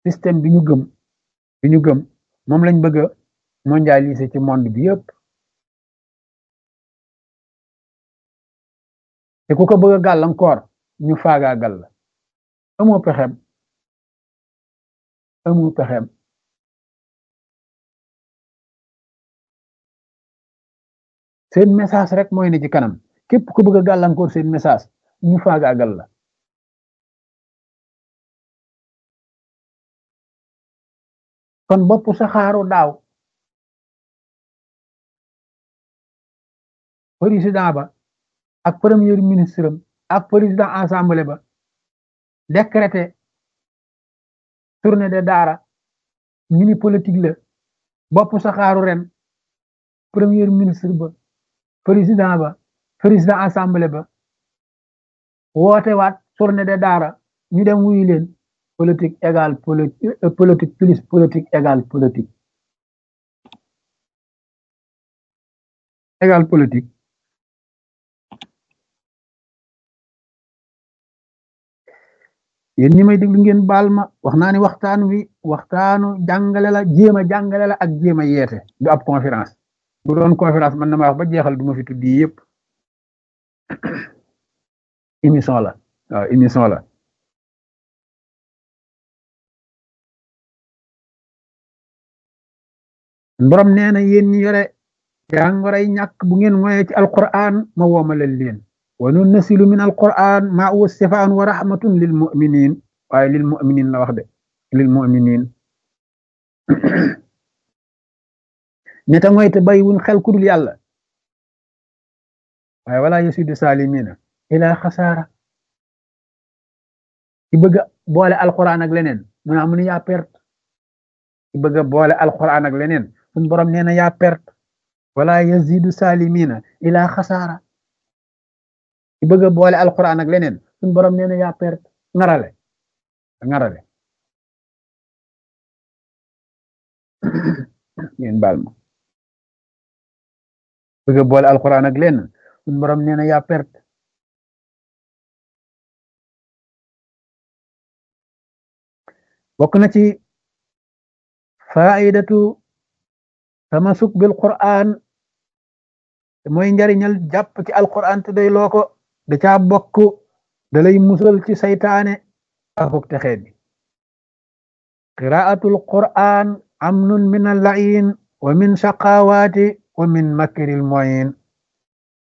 système bi ñu gëm bi ñu gëm moom lañ bëgg a mondialiser ci monde bi yëpp te ku ko bëgg a gàllankoor ñu faagaagal la amoo pexem amoo pexem seen message rek mooy ne ci kanam képp ku bëgg a gàllankoor seen message ñu faagaagal la kon bopp saxaaru daaw président ba ak premier ministre am ak président assemblée ba décrété tournée de daara ñu ni politique la bopp saxaaru ren premier ministre ba président ba président assemblée ba woote waat tournée de daara ñu dem wuyu leen politique égale politique plus politique égale politique égale politique yéen ñi may déglu ngeen baal ma wax naa ni waxtaan wi waxtaanu jàngale la jéem a jàngale la ak jéem a yeete du ab conférence bu doon conférence man na ma wax ba jeexal du ma fi tuddi yëpp émission la waaw émission la borom nee na yéen ñi yore jàngoray ñàkk bu ngeen moye ci alquran ma woomalal leen wa nunnasilu min alquran ma huwa sifaan wa rahmatun lil muminin waaye lil muminin la wax de lil muminin ñeta ngoy te bay wuñ xel kudul yàlla waaye wala yasidu salimina ila xasaara ci bëgg boole alquran ak leneen mu naa mu ne yaa perte ci bëgg boole alquran ak leneen suñ borom nee na yaa perte wala yazidu salimina ila xasaara ci bëgg boole alquran ak leneen suñ borom nee na yaa perte ngarale ngarale ngeen baal ma bëgg boole alquran ak leneen suñ borom nee na yaa perte bokk na ci faidatu tamasuk bil quran mooy njariñal jàpp ci alquran te day loo ko da caa bokk da lay musal ci saytaane akuk texee bi qiraatul quran amnun min allain wa min shaqawaati wa min makril moyin